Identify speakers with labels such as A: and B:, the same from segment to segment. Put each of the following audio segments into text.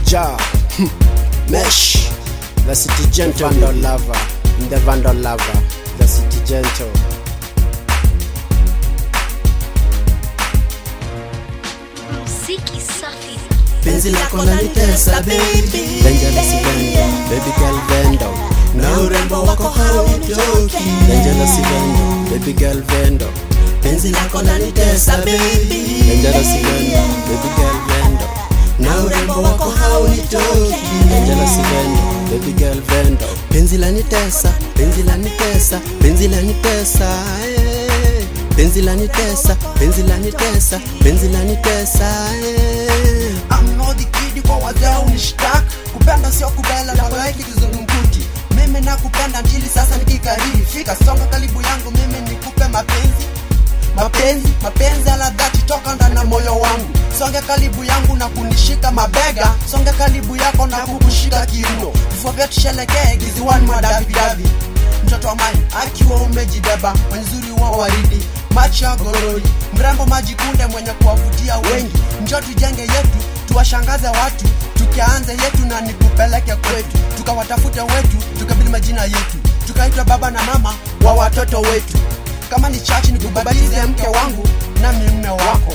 A: Ja, Mesh, the city gentle vandal lover, the vandal lover, the city gentle.
B: Muziki safi.
C: penzi lako lanitesa baby
A: Dangerous vendo, baby girl vendo.
C: na urembo wako haunitoki
A: Dangerous vendo, baby girl vendo.
C: penzi lako lanitesa baby
A: Dangerous vendo, baby girl vendo.
C: na urembo wako haunitoki
A: Dangerous vendo, baby girl vendo.
C: penzi lanitesa penzi lanitesa penzi lanitesa eh. penzi lanitesa penzi lanitesa penzi lanitesa eh.
D: amnodhi kidi kwa wazee unishtaka kupenda sio kubela na walaiki kizungumkuti mimi nakupenda ndili sasa nikikariri fika songa karibu yangu mimi nikupe mapenzi mapenzi mapenzi ala dhati toka ndani ya moyo wangu songe karibu yangu na kunishika mabega songe karibu yako na kukushika kiuno vifua vyetu tusherekee kiziwani mwa davidavi mtoto wa mali akiwa umejibeba wenzuri wa waridi macho ya gorori mrembo majikunde mwenye kuwavutia wengi njo tujenge yetu tuwashangaze watu tukianze yetu na nikupeleke kwetu tukawatafute wetu tukabili majina yetu tukaitwa baba na mama wa watoto wetu kama ni chachi nikubabalize mke wangu nami mme wako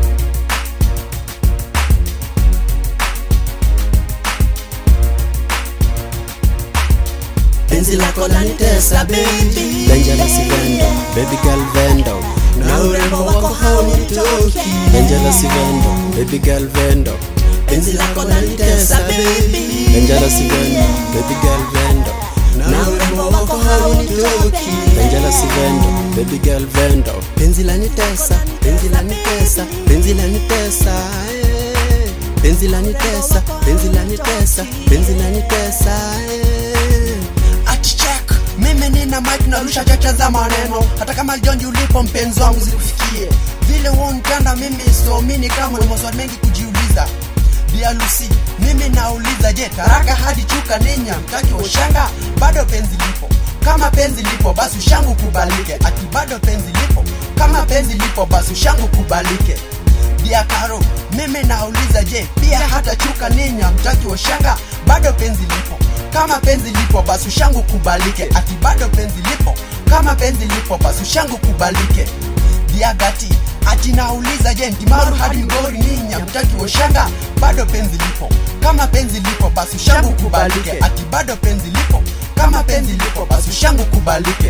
C: penzi lako lanitesa baby
A: Dangerous vendo, baby girl vendo.
C: na urembo wako haunitoki
A: Dangerous vendo, baby girl vendo.
C: penzi lako lanitesa baby
A: Dangerous vendo, baby girl vendo.
C: na urembo wako haunitoki
A: Dangerous vendo, baby girl vendo.
C: penzi lanitesa penzi lanitesa penzi lanitesa eh. penzi lanitesa penzi lanitesa penzi lanitesa eh.
D: atichek mimi nina mike narusha cheche za maneno hata kama jonji ulipo mpenzi wangu zikufikie vile huonitanda mimi somini kama ni maswali mengi kujiuliza bialusi mimi nauliza je taraka hadi chuka ninya mtaki ushanga bado penzi lipo kama penzi lipo basi ushangu kubalike ati bado penzi lipo kama penzi lipo basi ushangu kubalike Bia Karo, mimi nauliza je, pia hata chuka ninya mtaki ushanga bado penzi lipo kama penzi lipo basi ushangu kubalike ati bado penzi lipo kama penzi lipo basi ushangu kubalike diagati ati nauliza je ndimaru hadi mgori ninya mtaki ushanga bado penzi lipo kama penzi lipo basi ushangu kubalike ati bado penzi lipo kama penzi lipo basi ushangu kubalike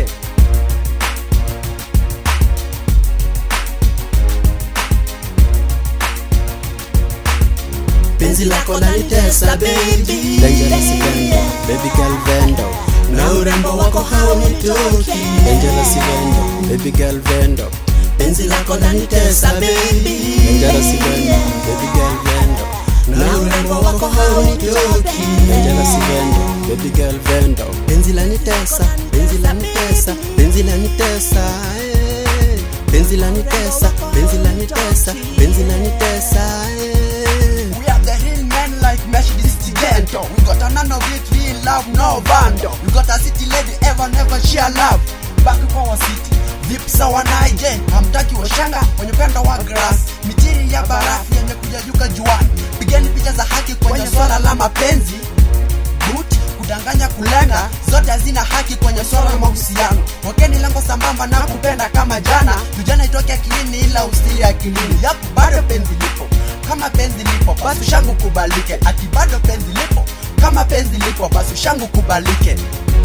C: penzi lako lanitesa baby
A: Dangerous vendo, baby girl vendo.
C: na urembo wako haunitoki
A: Dangerous vendo, baby girl vendo.
C: penzi lako lanitesa baby
A: Dangerous vendo, baby girl vendo.
C: na urembo wako haunitoki
A: Dangerous vendo, baby girl vendo.
C: penzi lanitesa penzi lanitesa penzi lanitesa eh. penzi lanitesa penzi lanitesa penzi lanitesa eh.
D: We are the real men like Mesh Distigento. We got a none of it, real love, no bando. We got a city lady, ever never share love. Back kwa our city. Vipi sawa naije, hamtaki washanga wenye upendo wa grass, mitiri ya barafu yenye kujajuka juani. Pigeni picha za haki kwenye swala la mapenzi. Good, kudanganya kulenga, zote hazina haki kwenye swala la mahusiano. Wakeni lengo sambamba na kupenda kama jana, tujana itoke akilini ila usili akilini. Yap, bado penzi lipo kama penzi lipo basi ushangu kubalike ati bado penzi lipo kama penzi lipo basi ushangu kubalike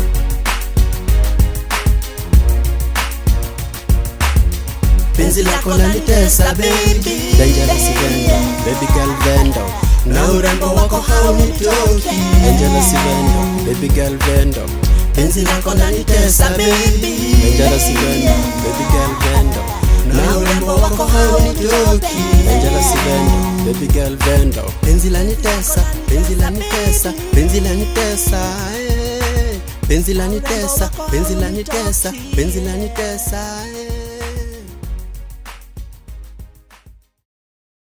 C: penzi lako lanitesa baby
A: Dangerous vendo, baby girl vendo.
C: na urembo wako haunitoki
A: Dangerous vendo, baby girl vendo.
C: penzi lako lanitesa baby
A: Dangerous vendo, baby girl vendo.
C: na urembo wako haunitoki
A: Dangerous vendo, baby girl vendo.
C: penzi lanitesa penzi lanitesa penzi lanitesa eh. penzi lanitesa penzi lanitesa penzi lanitesa